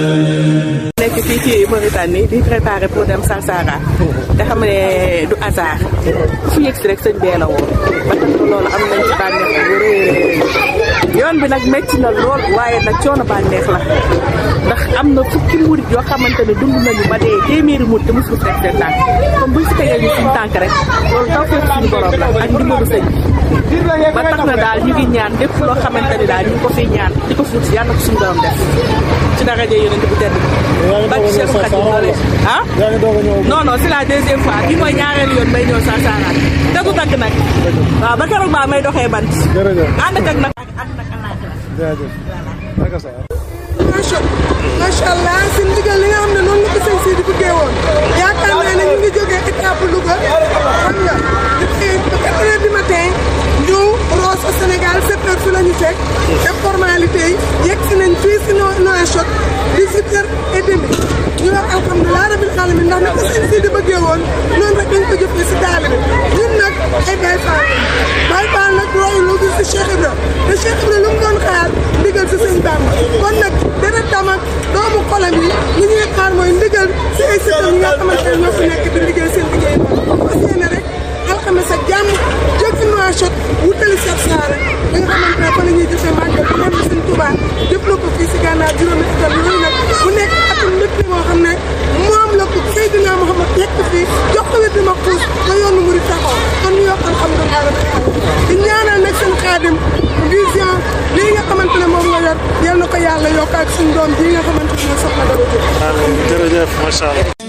nekk fii ci Mauritanie di préparé pour dem Sarsara te xam ne du hasard fu yëg si rek sëñ bee la woon ba tax na loolu am nañ ci bànneex bu rëy yoon bi nag métti na lool waaye nag coono bànneex la ndax am na fukki murit yoo xamante ne dund nañu ba dee téeméeri murit te mosul teg seen tànk comme buñ si tegee ñu suñu tànk rek loolu taw fekk suñu borom la ak ndimbalu sëñ bi ba tax na daal ñu ngi ñaan lépp loo xamante ni daal ñu ngi ko fiy ñaan di ko fuut si yàlla na ko suñu borom def ci daraja yonent bu tedd bak Cheikh Khadim loole ah non non c'est la deuxième fois bi mooy ñaareelu yoon may ñëw Sarsara te du dagg nag waaw ba keroog baa may doxee bant ànd ak nag ànd ak macha macha allah si ndigal li nga xam ne noonu la ko sëñ si di bëggee woon yaakaar naa ne ñu ngi jógee étape Louga xam nga depuis ba quatre heures du matin ñëw Rosso Sénégal sept heures fi la ñu fekk def formalité yi yegg si nañ fii si Nouakchott dix-huit heures et demi ñu wax alhamdulilah rabil alamin ndax ni ko sëñ si di bëggee woon noonu rek dañ ko jëfee si daal bi ñun nag ay Baye Fall Baye Fall nag royu lu gis si Cheikh Ibra te Cheikh Ibra lu mu doon xaar ndigal si sëñ Bamba kon nag deret tam ak doomu xolam yi li ñuy xaar mooy ndigal si ay sëtam yi nga xamante ne ñoo fi nekk di liggéey seen liggéey noonu fas yéene rek alxames ak jàmm jóge Nouakchott wutali Sarsara li nga xamante ne fa la ñuy jëfee màggal bi ñoom sëñ Touba jëfloo ko fii si gànnaar juróomi atam yooyu nag mu nekk atum lépp moo xam ne moom la ko Seydina Mouhamad yegg fii jox ko wér di ma xuus ba yoonu murid taxaw kon ñu yokk alhamdulilah rabbil alamin di ñaanal nag seen xaadim vision lii nga xamante ne moom nga yor yal na ko yàlla yokk ak suñu doom bii nga xamante ne soxna dara amiin jërëjëf macha allah